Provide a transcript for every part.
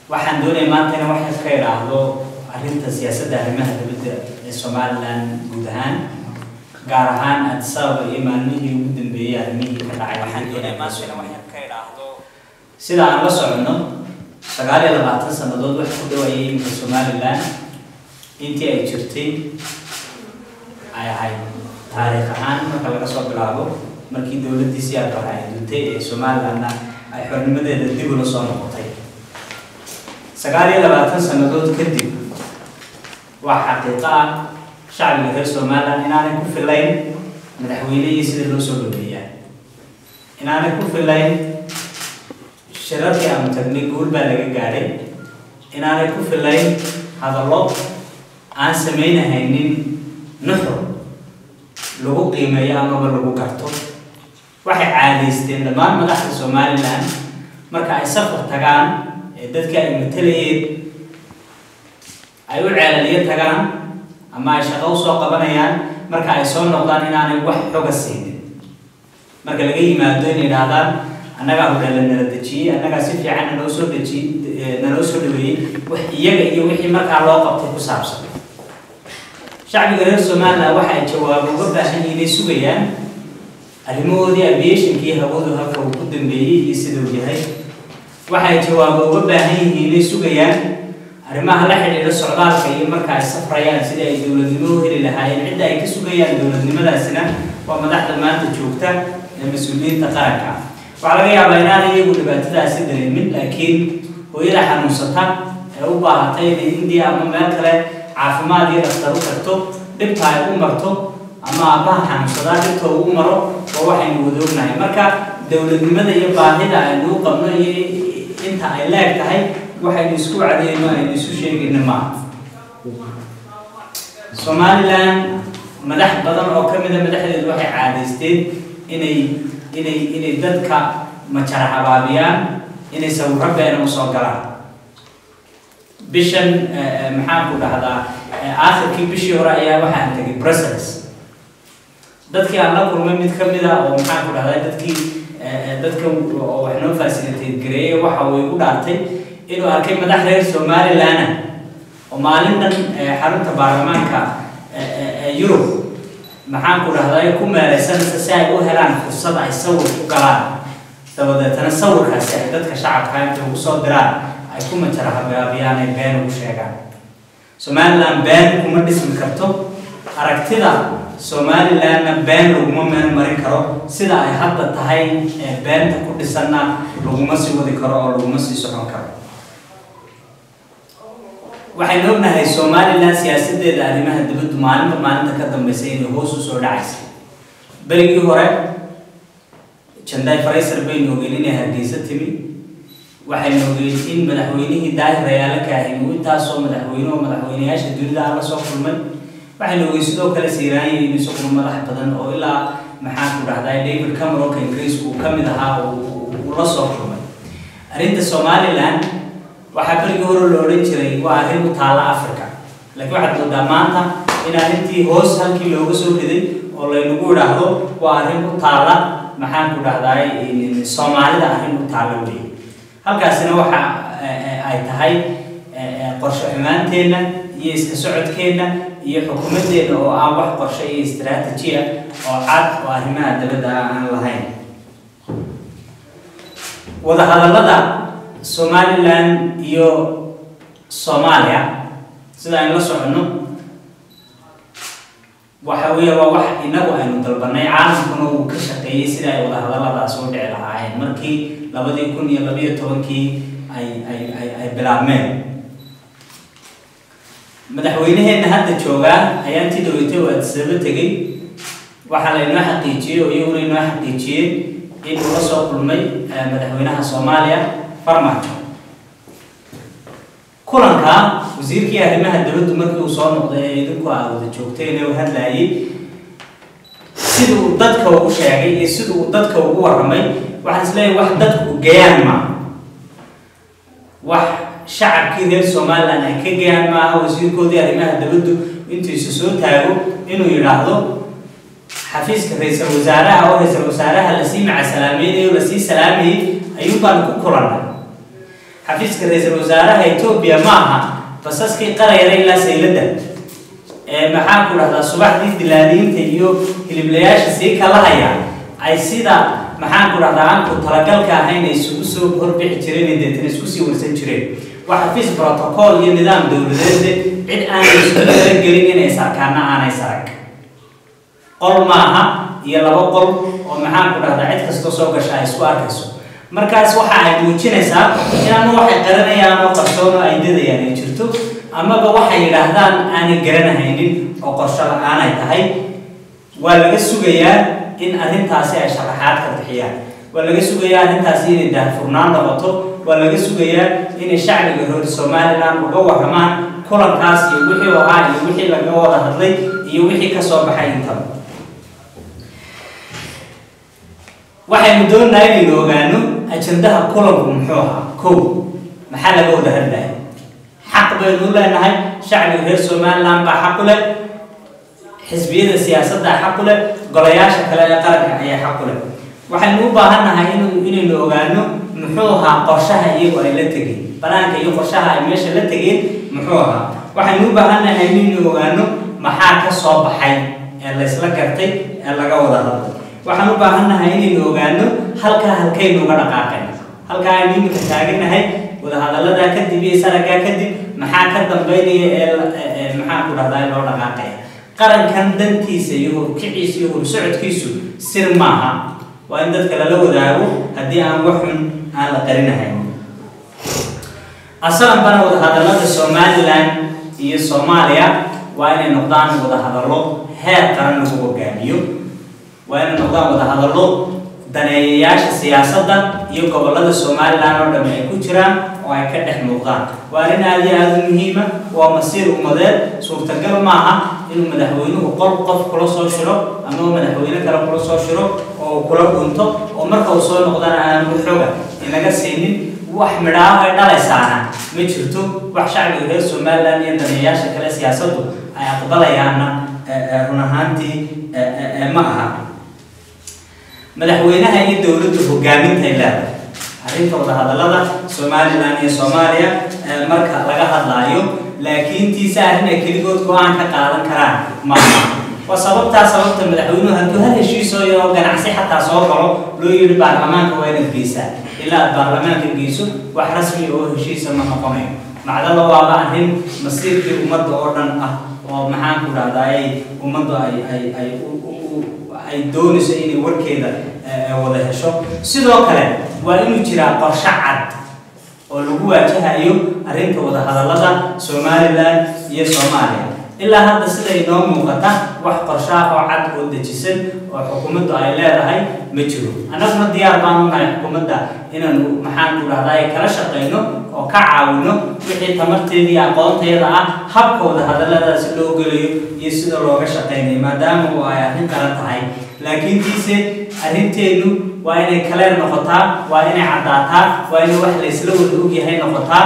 waxaan doonaya maanta inaan wax ka idhaahdo arrinta siyaasadda arrimaha dibadda ee somalilan guud ahaan gaar ahaan addis ababa iyo maalmihii ugu dambeeyey arrimihii ka dhacay waxaan doonaya maanta inaan wax ka idhaahdo sida aan la socono sagaal iyo labaatan sannadood wax ku dhawaayay iminka somalilan intii ay jirtay ay ahayd taariikh ahaan marka laga soo bilaabo markii dowladdii siyaadbaha ay duntay ee somalilanna ay xornimadeeda dib ula soo noqotay sagaal iyo labaatan sannadood kadib waa xaqiiqo ah shacbiga reer somalilan inaanay ku filayn madaxweynihii sida loo soo dhaweeyaa inaanay ku filayn shirarkii aanu tagnay guul baa laga gaadhay inaanay ku filayn hadallo aan samaynahaynin nuxur lagu qiimeeyo amaba lagu garto waxay caadaysteen dhammaan madaxda somalilan marka ay safar tagaan ee dadka ay matalayeen ay u ceelaliyo tagaan ama ay shaqo usoo qabanayaan marka ay soo noqdaan inaanay wax xoga siinin marka laga yimaado inay idhaahdaan annagaa hodheela nala dejiyey annagaa si fiican naloo soo dejiyey naloo soo dhaweeyey wax iyaga iyo wixii markaa loo qabtay ku saabsan shacbiga reer somalilan waxa ay jawaabo uga baahan yihiin inay sugayaan arrimahoodii aviationkii hawadu halka uu ku dambeeyey iyo siduu yahay waxa ay jawaabo uga baahan yihiin inay sugayaan arrimaha la xidhiidha socdaalka iyo marka ay safrayaan sidii ay dowladnimo u heli lahaayeen cidda ay ka sugayaan dowladnimadaasina waa madaxda maanta joogta ee mas-uuliyiinta qaranka waxaa laga yaabaa inaanay iyagu dhibaatadaasi dareemin laakiin hooyada xanuunsata ee u baahatay inay indiya ama meel kale caafimaad iyo dhaktar u tagto dhibta ay u marto ama aabbaha xanuunsadaa dhibta uu u maro waa waxaynu wada ognahay marka dowladnimada iyo baahida aynu u qabno iyo inta ay leeg tahay waxaynu isku cadeyno aynu isu sheegayno maaha somalilan madax badan oo ka mida madaxdeedu waxay caadaysteen inay inay inay dadka majara habaabiyaan inay sawirro beena usoo galaan bishan maxaan ku dhahdaa aakhirkii bishii hore ayaa waxaan tegay brussels dadkii aan la kulmay mid ka mid a oo maxaan ku dhahdaa dadkii dadka oo wax noo fasiliteed gareeyay waxa uu igu dhaartay inuu arkay madax reer somalilan oo maalin dhan xarunta baarlamaanka yurub maxaan ku dhahdaa ku meelaysanaysa si ay u helaan fursad ay sawir ku galaan dabadeetana sawirkaasi ay dadka shacabka inta ugu soo diraan ay ku majara habaabiyaan ay been ugu sheegaan somalilan been kuma dhismi karto aragtida somalilanna been laguma meel marin karo sida ay hadda tahay ee beenta ku dhisanna laguma sii wadi karo oo laguma sii socon karo waxaynu ognahay somalilan siyaasadeeda arrimaha dibaddu maalinta maalinta ka dambaysa inay hoos u soo dhacaysa berigii hore janday faraysar baynu ogeyn inay hargeysa timi waxaynu ogeyn in madaxweynihii daahir rayaalo kaahin uu intaasoo madaxweyne oo madaxweyneyaasha dunida aan la soo kulmay waxaynu ogeyn sidoo kale siiraanya inuu isaguna madax badan oo ilaa maxaan ku dhahdaa david cameronka ingiriisku uu ka mid ahaa uu la soo kulmay arrinta somalilan waxaa berigii hore la odhan jiray waa arrin u taalla africa laakiin waxaad moodaa maanta in arrintii hoos halkii looga soo riday oo laynagu idhaahdo waa arrin u taalla maxaan ku dhahdaa soomaalida arrin u taalla wey halkaasina waxa ay tahay qorshe xumaanteenna iyo iska socodkeenna iyo xukuumadeenna oo aan wax qorshe iyo istaraatijiya oo cad oo arrimaha dabadda aan lahayn wadahadallada somalilan iyo soomaaliya sida aynu la soconno waxa weeye waa wax inagu aynu dalbanay caalamkuna uu ka shaqeeyey sida ay wadahadalladaas u dhici lahaayeen markii labadii kun iyo labiyo tobankii ay ay ay ay bilaabmeen madaxweyneheenna hadda joogaa ayaa intii dhaweytay oo addisaba tegey waxaa laynoo xaqiijiyey oo iyaguna inoo xaqiijiyey in uu la soo kulmay madaxweynaha soomaaliya farmaajo kulanka wasiirkii arrimaha dibaddu markii uu soo noqday ee idinku aa wada joogteen ee uu hadlaayay sida uu dadka ugu sheegay iyo sida uu dadka ugu warramay waxaan isleeyahay wax dadku gayaan maaha wax shacabkii reer somalilan ay ka gayaan maaha wasiirkoodii arrimaha dibaddu intuu isu soo taago inuu yidhaahdo xafiiska ra-iisal wasaaraha oo ra-iisal wasaaraha lasii macasalaameynay oo lasii salaamayay ayuun baan ku kulannay xafiiska ra-iisul wasaaraha etoobiya ma aha basaskii qarayara ilaa sayladda ee maxaan ku dhahdaa subaxdii dilaaliinta iyo hiliblayaasha sii kala haya ay sida maxaan ku dhahdaa aan ku talagalka ahayn ay isugu soo horbixi jireen ee deetana isku sii warsan jireen waa xafiis protocol iyo nidaam dowladeed cid aanay isku talagelin inay sarkaana aanay sarag qol maaha iyo laba qol oo maxaan ku dhahdaa cid kastoo soo gasha ay isku arkayso markaas waxa ay muujinaysaa in ama waxay qaranayaan oo qarsoon oo ay dadayaan ay jirto amaba waxay yidhaahdaan aanay garanahaynin oo qorsho la-aanay tahay waa laga sugayaa in arrintaasi ay sharaxaad ka bixiyaan waa laga sugayaa arrintaasi inay daahfurnaan noqoto waa laga sugayaa inay shacbiga reer somaliland uga warramaan kulankaas iyo wixii oo ah iyo wixii laga wada hadlay iyo wixii ka soo baxay intaba waxaynu doonahay inaynu ogaano ajandaha kulanku muxuu ahaa kow maxaa laga wada hadlaya xaq baynu leenahay shacbiga reer somaliland baa xaq u leh xisbiyada siyaasadda xaq u leh golayaasha kale ee qaranka ayaa xaq u leh waxaynu u baahannahay inu inaynu ogaano muxuu ahaa qorshaha iyagu ay la tegeen banaanka iyo qorshaha ay meesha la tegeen muxuu ahaa waxaynu u baahannahay inaynu ogaano maxaa ka soo baxay ee laysla gartay ee laga wada hadlay waxaan u baahannahay inaynu ogaano halkaa halkaynu uga dhaqaaqayna halkaa aynu imika taaganahay wadahadalladaa kadib iyo saragaa kadib maxaa ka dambeynaya ee maxaan ku dhahdaa loo dhaqaaqaya qarankan dantiisa iyo horkiciisa iyo horsocodkiisu sir maaha waa in dadka lala wadaago haddii aan wax xun aan la qarinahayn asalanbana wadahadallada somaliland iyo soomaaliya waa inay noqdaan wadahadallo heer qaran lagu hogaamiyo waa inay noqdaan wadahadallo daneeyayaasha siyaasadda iyo gobollada somaliland oo dhamme ay ku jiraan oo ay ka dhex muuqdaan waa arrin aada iyo aada u muhiima waa masiir ummadeed suurtagal maaha inuu madaxweynuhu qol qof kula soo shiro ama uu madaxweyne kale kula soo shiro oo uu kula dhunto oo marka uu soo noqdana aanu xooga inaga siinin wax midhaaho ay dhalaysaana ma jirto wax shacbiga reer somaliland iyo daneeyayaasha kale siyaasaddu ay aqbalayaanna run ahaantii ma aha madaxweynaha iyo dowladdu hogaamintay leedahay arrinta wadahadallada somaliland iyo soomaaliya marka laga hadlaayo laakiin tiise arrin ay keligood go-aan ka qaadan karaan maaha waa sababtaa sababta madaxweynuhu hadduu hal heshiisoo yaroo ganacsi xataa soo galo loo yidhi baarlamaanka waa inaad geysaa ilaa aad baarlamaanka geyso wax rasmi oo heshiisa ma noqonayo macdala waaba arrin masiirkii ummadda oo dhan ah oo maxaan ku dhahdaa ay ummaddu ay ay ay ay doonayso inay warkeeda wada hesho sidoo kale waa inuu jiraa qorshe cad oo lagu waajahayo arrinta wadahadallada somaliland iyo soomaaliya ilaa hadda sida inoo muuqata wax qorshaah oo cad oo dejisan oo xukuumaddu ay leedahay ma jiro annaguna diyaar baan u nahay xukuumadda inaanu maxaan ku dhahdaa kala shaqayno oo ka caawino wixii tamarteeda iyo aqoonteeda ah habka wadahadalladaasi loo gelayo iyo sida looga shaqaynayo maadaama uu ay arrin qaran tahay laakiin tiise arrinteenu waa inay kaleer noqotaa waa inay caddaataa waa inay wax laysla wada ogyahay noqotaa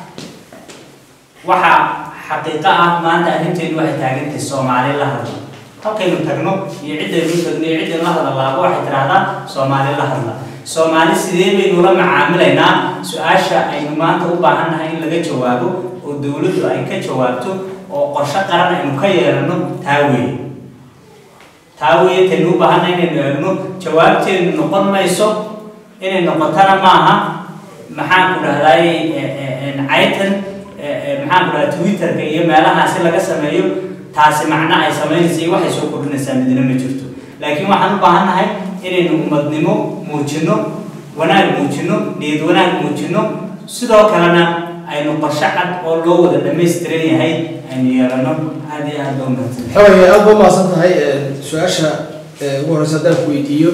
waxa xaqiiqo ah maanta arrinteenu waxay taagantahay soomaali la hadla halkaynu tagno iyo ciddaynu tagno iyo ciddaynu la hadalaaba waxay tidhaahdaa soomaali la hadla soomaali sidee baynu la macaamilaynaa su-aasha aynu maanta u baahannahay in laga jawaabo oo dowladdu ay ka jawaabto oo qorshe qaran aynu ka yeelano taa weeye taa weeye taynu u baahannahay inaynu eegno jawaabteenu noqon mayso inay noqotana maaha maxaan ku dhahdaay caytan maxaan ku dhahdaa twitterka iyo meelahaasi laga sameeyo taasi macno ay samaynaysa iyo waxay soo kordhinaysaa midna ma jirto laakiin waxaan u baahannahay inaynu ummadnimo muujinno wanaag muujinno niyad wanaag muujinno sidoo kalena aynu qorshe cad oo loo wada dhammaystiran yahay aynu yeelano aada iyo aada loo mahadsan xoogay aada ba mahadsan tahay su-aasha ugu horeysa haddaan ku weydiiyo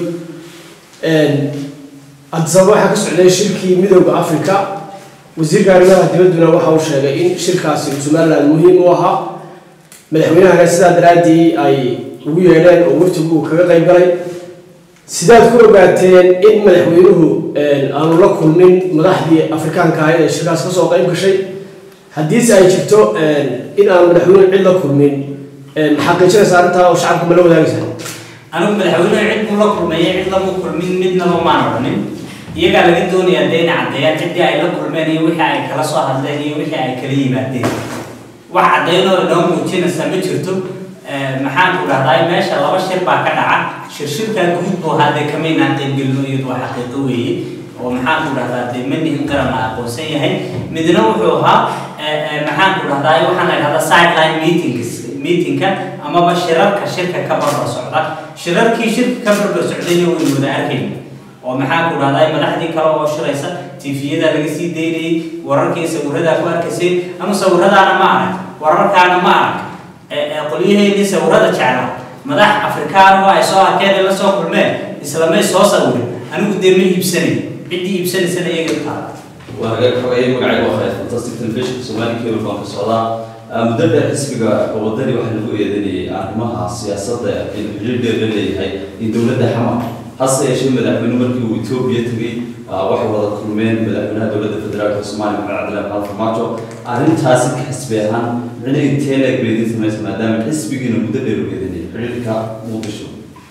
addisababa waxaa ka socday shirkii midooda africa wasiirka arrimaha dibadduna waxa uu sheegay in shirkaasi somaliland muhiim u ahaa madaxweynahana sidaa daraaddii ay ugu yeedheen oo waftigu uu kaga qayb galay sidaad ku ogaateen in madaxweynuhu aanu la kulmin madaxdii afrikaanka ahayd ee shirkaas kasoo qayb gashay haddiise ay jirto in aanu madaxweynuhu cid la kulmin xaqiijinaysa arrintaa oo shacabka ma la wadaagaysa anigu madaxweynuhu cid buu la kulmeeyay cid lama kulmin midnaba maan odhanin iyagaa laga doonayaa dee inay caddeeyaan ciddii ay la kulmeen iyo wixii ay kala soo hadleen iyo wixii ay kala yimaadeen wax caddeynoo inoo muujinaysa ma jirto maxaan ku dhahdaa meesha laba shir baa ka dhaca shirshirkaa guud buu hadde kamaynaan qaybgelino iyadu waa xaqiiqo weeye oo maxaan ku dhahdaa dee manihin qaran la aqoonsan yahay midna wuxuu ahaa maxaan ku dhahdaa waxaan la dhahdaa sideline meetings meetingka amaba shirarka shirka ka barbar socda shirarkii shirka ka barbar socdayna waynu wada arkayna oo maxaan ku dhahdaa madaxdii kale oo shiraysa tifiyada laga sii daynayay wararkii sawiradaa ku arkaysay ama sawiradaana ma arag wararkaana ma arag qolyaheennii sawirada jeclaa madax afrikaan oo ay soo arkeen la soo kulmeen islamay soo sawirin anigu dee ma iibsanay ciddii iibsanaysana iyaga taala waa laga xogayay magacayga waa khayr fantastic television soomaali cable baan ka socdaa muddo dheer xisbiga wadani waxaa lagu eedanayay arrimaha siyaasadda in xiriir dheer la leeyahay in dowladda xamar hase yeeshee madaxweyne markii uu etoobiya tegey waxay wada kulmeen madaxweynaha dowladda federaalka soomaaliya maxamed cabdillahi maxamed farmaajo arrintaasi ka xisbi ahaan micna intee leeg bay idin samaysa maadaama xisbigiina muddo dheer u eedanayay xiriirka muqdisho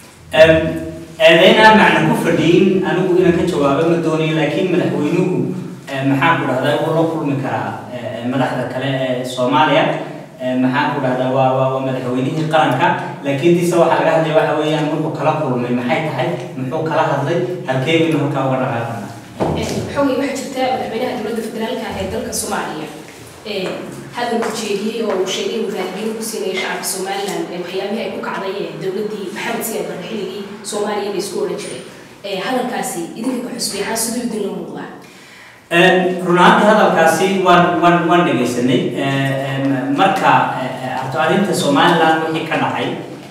eedaynaan macna ku fadhiyin anigu inaan ka jawaabo ma doonayo laakiin madaxweynuhu maxaan ku dhahdaa wuu la kulmi karaa madaxda kale ee soomaaliya maxaan ku dhahdaa waa waa waa madaxweynihii qaranka laakiin tiise waxaa laga hadlaya waxa weeyaan markuu kala kulmay maxay tahay muxuu kala hadlay halkee baynu halkaa uga dhaqaaqana xogay waxaa jirta madaxweynaha dowladda federaalka ee dalka soomaaliya hadal uu jeediyey oo uu sheegay inuu raaligelin ku siinaya shacabka somaliland waxyaabihii ay ku kacday ee dowladdii maxamed siyaad barre xilligii soomaaliya la isku odhan jiray hadalkaasi idinka ka xusbay ahaan siduu idinla muuqdaa run ahaantii hadalkaasi waan waan waan dhegaysanay marka horta arrinta somaliland wixii ka dhacay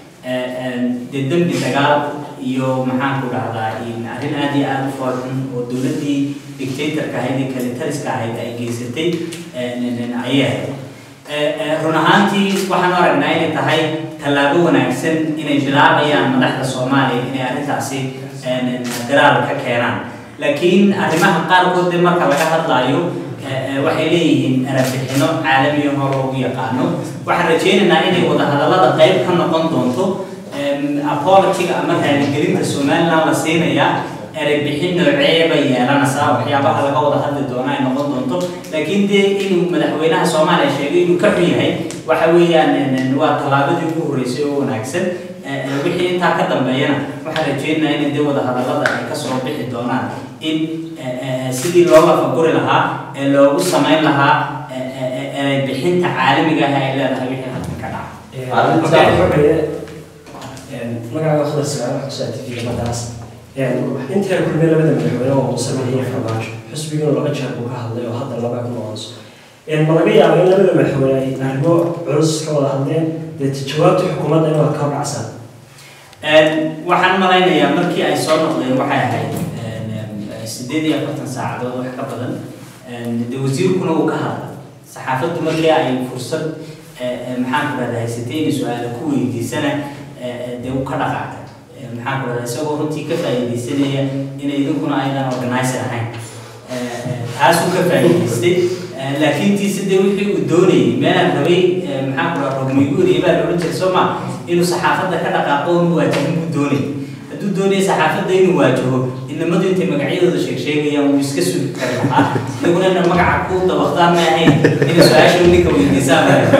dee dembi dagaal iyo maxaan ku dhahdaa arrin aad iyo aada u foolxun oo dowladdii dictatorka ahayd ee kalitariska ahayd ay geysatay ayay ahayd run ahaantii waxaan u aragnaa inay tahay tallaabo wanaagsan inay bilaabayaan madaxda soomaaliya inay arrintaasi diraal ka keenaan laakiin arrimaha qaarkood dee marka laga hadlaayo waxay leeyihiin erabixino caalamiya hor loogu yaqaano waxaan rajaynaynaa inay wadahadallada qayb ka noqon doonto apologiga ama raaligelinta somaliland la siinayaa ereybixin noocee bay yeelanaysaa waxyaabaha laga wada hadli doona ay noqon doonto laakiin dee inuu madaxweynaha soomaaliya sheegay inuu ka xun yahay waxa weeyaan waa tallaabadii ugu horreysay oo wanaagsan wixii intaa ka dambeeyana waxaan rajaynayaa in dee wadahadallada ay kasoo bixi doonaan in sidii loo lafaguri lahaa ee loogu samayn lahaa ereybixinta caalamiga ah ay leedahay wixii halkan ka dhaca magacaaga khadar sagaal xuseen tv madaas intii ay kulmeen labada madaxweyne oo muuse iyo farmaajo xisbiguna laba jeer buu ka hadlay oo hadda laba ku noqonayso ma laga yaabo in labada madaxweyne ay arrimo culus ka wada hadleen dee jawaabta xukuumadda in waad ka horkacsan waxaan malaynayaa markii ay soo noqdeen waxay ahayd sideed iyo afartan saacadood wax ka badan de wasiirkuna uu ka hadlay saxaafaddu markii ay fursad maxaan ku rahda haysatay inay su-aala ku weydiisana dee uu ka dhaqaaqay maxaan ku rahda isagoo runtii ka faa'iidaysanaya inay idinkuna aydan organizer ahayn taasuu ka faa'iidaystay laakiin tiise dee wixii uu doonayay meelaan rabay maxaan ku rahda rogmiguuriya baa loolan jiray soo ma inuu saxaafadda ka dhaqaaqo inu waajahin buu doonayay hadduu doonaya saxaafadda inuu waajaho inamadu intay magacyadooda sheeg sheegayaan wuu iska sugi kari lahaa inaguna ina magaca ku dabaqdaan ma ahayn ina su-aasha ninka weydiisaan